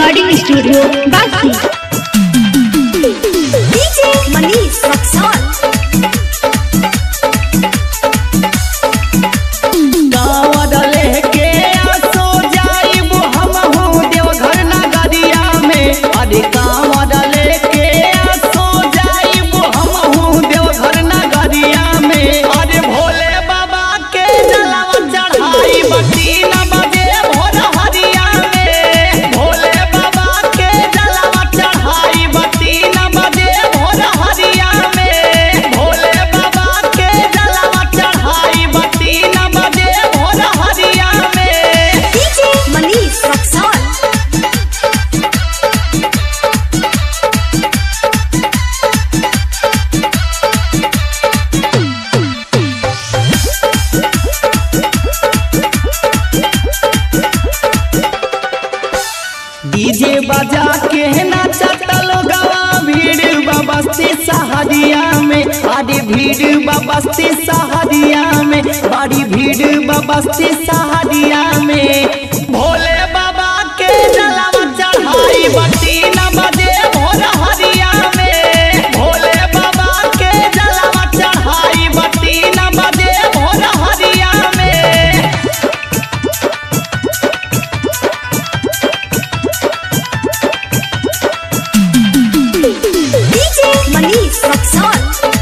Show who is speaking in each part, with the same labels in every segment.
Speaker 1: recording studio बासी
Speaker 2: DJ Manish Raxaul
Speaker 3: गाँव लेके आसो जाइब हमहू देवघर नगरिया में अरे गाँव लेके आसो जाइब हमहू देवघर नगरिया में अरे भोले बाबा के जलवा चढ़ाई तीन बजे भोर हरिया में भोले बाबा के जलवा चढ़ाई तीन बजे भोर हरिया में भोले बाबा के जलवा चढ़ाई तीन बजे भोर हरिया में
Speaker 2: डीजे मनीष रक्सौल
Speaker 3: डीजे बजा के नाचतल गवा भीड़ बस्ती सहरिया में अरे भीड़ बस्ती सहरिया में बड़ी भीड़ बस्ती सहरिया में भोले बाबा के जलवा चढ़ाई तीन बजे भोर हरिया में भोले बाबा के जलवा चढ़ाई तीन बजे भोर हरिया में
Speaker 2: डीजे मनीष रक्सौल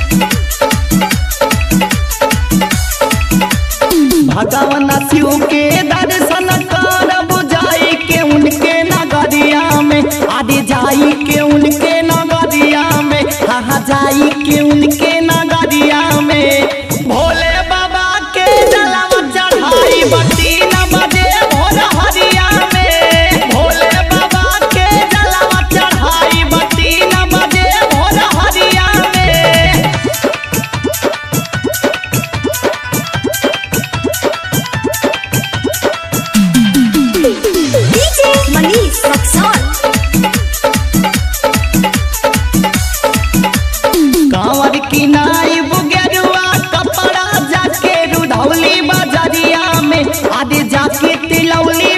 Speaker 3: भगवान शिव के दर्शन करब जाई के उनके नगरिया में आदि जाई के उनके नगरिया में हाँ जाई के उनके नगरिया में भोले बाबा के जलवा चढ़ाई तीन बजे भोर हरिया में भोले बाबा के जलवा चढ़ाई तीन बजे भोर हरिया में
Speaker 2: डीजे मनीष रक्सौल
Speaker 3: कांवर की नाइब गेरुआ कपड़ा जाके रुधौली बाजारिया में आदि जाके तिलौली